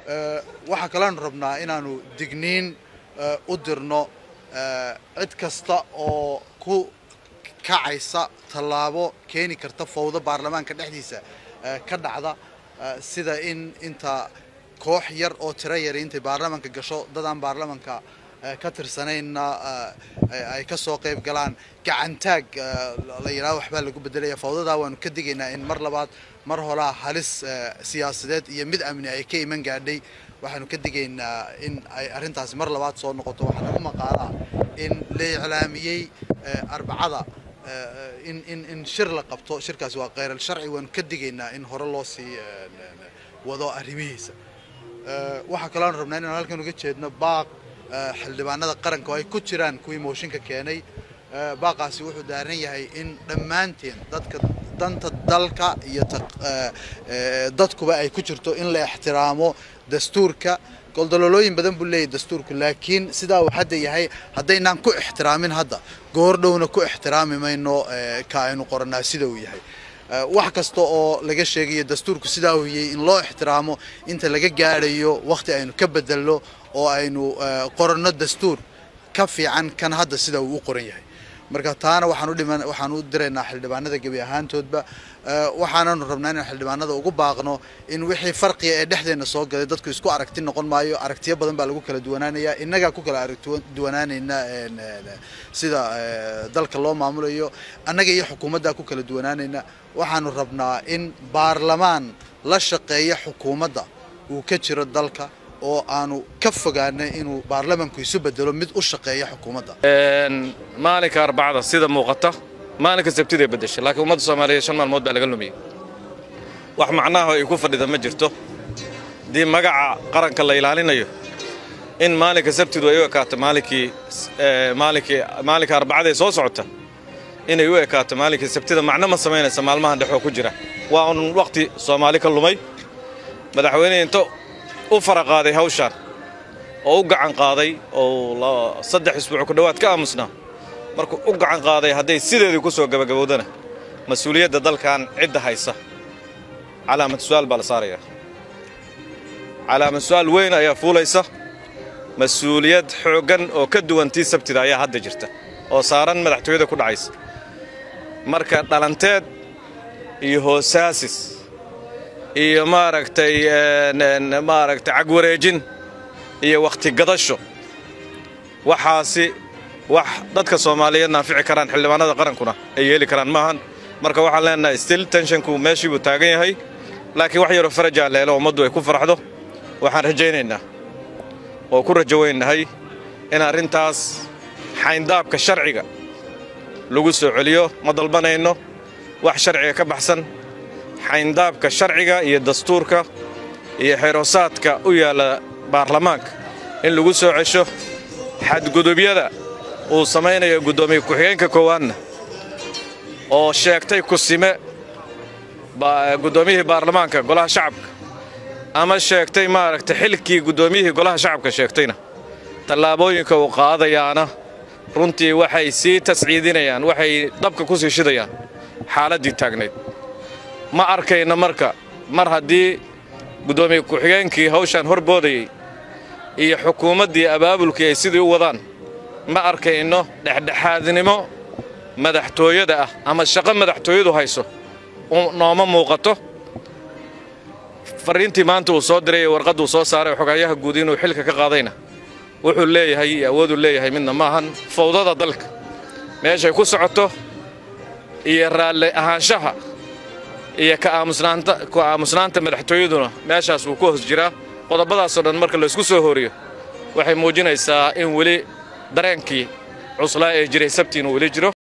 waxaa kaleanu rabnaa inaanu digniin u dirno cid kasta oo ku kacaysa tallaabo keeni karta fawdo baarlamaanka dhexdiisa ka dhacda sida in inta koox yar oo tiro yari intay baarlamaanka gasho dadaan baarlamaanka ka tirsanayna ay ka soo qayb galaan gacantaag la yidhahdo waxbaa lagu bedelaya fawdadaa waanu ka digaynaa in mar labaad mar holaa halis siyaasadeed iyo mid amni ay ka iman gaadhay waxaanu ka digaynaa in ay arrintaasi mar labaad soo noqoto waxaa nagu maqaalaa in la iclaamiyey arbacada in in in shir la qabto shirkaasi waa kheyral sharci waanu ka digaynaa in hore loo sii wado arrimihiisa waxaa kaloonu rabnaa inaan halkan uga jeedno baaq xildhibaanada qaranka oo ay ku jiraan kuwii mooshinka keenay baaqaasi wuxuu daaran yahay in dhammaanteen dadka danta dalka iyo dadkuba ay ku jirto in la ixtiraamo dastuurka goldololooyin badan buu leeyahy dastuurku laakiin sidaa uu hadda yahay haddaynaan ku ixtiraamin hadda goordhowna ku ixtiraami mayno ka aynu qorannaa sida uu yahay wax kasta oo laga sheegayo dastuurku sidaa uu yahay in loo ixtiraamo inta laga gaadhayo wakhti aynu ka bedelno oo aynu qoranno dastuur ka fiican kan hadda sida uu u qoran yahay marka taana waxaan u dhiman waxaan u diraynaa xildhibaanada gebi ahaantoodba waxaananu rabnaa inaan xildhibaanada ugu baaqno in wixii farqiga ee dhexdeena soo galay dadku isku aragti noqon maayo aragtiyo badan baa lagu kala duwanaanaya innagaa ku kala aragduwanaanayna sida dalka loo maamulayo annaga iyo xukuumaddaa ku kala duwanaanayna waxaanu rabnaa in baarlamaan la shaqeeya xukuumadda uu ka jiro dalka oo aanu ka fogaanay inuu baarlamanku isu bedelo mid u shaqeeya xukuumadda maalinka arbacada sida muuqata maalinka sabtiday bedeshay laakiin ummadda soomaaliyeed shan maalmood baa laga lumiyey wax macnaha ay ku fadhida ma jirto haddii magaca qaranka la ilaalinayo in maalinka sabtidu ay u ekaato maalinkii maalinkii maalinka arbacada ee soo socota inay u ekaato maalinkii sabtida macno ma samaynaysa maalmahan dhexoo ku jira waa un wakhti soomaali ka lumay madaxweyne into u fara qaaday hawshaan oo u gacan qaaday oo saddex isbuuc ku dhowaad ka aamusnaa markuu u gacan qaaday hadday sideedii ku soo gabagabowdana mas-uuliyadda dalkan cidda haysa calaamad su'aal baa la saarayaa calaamad su'aal weyn ayaa fuulaysa mas-uuliyad xooggan oo ka duwan tii sabtida ayaa hadda jirta oo saaran madaxtooyada ku dhacaysa marka dhalanteed iyo hoosaasis iyo maaragtay maaragtay cagwareejin iyo wakhti gadasho waxaasi wax dadka soomaaliyeed naafici karaan xildhibaanada qarankuna ay yeeli karaan maahan marka waxaan leenahay still tenshanku meeshii buu taagan yahay laakiin wax yaroo farajaa leelo ummaddu ay ku farxdo waxaan rajaynaynaa oo ku rajowaynahay in arrintaas xayndaabka sharciga lagu soo celiyo ma dalbanayno wax sharciga ka baxsan xayndaabka sharciga iyo dastuurka iyo xeeroosaadka u yaalla baarlamaanka in lagu soo cesho xadgudubyada uu samaynayo guddoomiye ku-xigeenka koowaadna oo sheegtay kusime guddoomiyihii baarlamaanka golaha shacabka ama sheegtay maaragtay xilkii guddoomiyihii golaha shacabka sheegtayna tallaabooyinka uu qaadayaana runtii waxay sii tasciidinayaan waxay dhabka ku sii shidayaan xaaladdii taagnayd ma arkayno marka mar haddii guddoomiye ku-xigeenkii hawshaan hor boodayey iyo xukuumaddii abaabulkii ay sidii u wadaan ma arkayno dhexdhexaadnimo madaxtooyada ah ama shaqo madaxtooyadu hayso nooma muuqato farriintii maanta uu soo diray ee warqadduu soo saaray xogayaha guud inuu xilka ka qaadayna wuxuu leeyahay iyo awooduu leeyahay midna maahan fawdada dalka meeshay ku socoto iyo raalli ahaanshaha iyo ka aamusnaanta madaxtooyaduna meeshaas wuu ku hoos jiraa qodobadaasoo dhan marka laysku soo horiyo waxay muujinaysaa in weli dareenkii cuslaa ee jiray sabti inuu weli jiro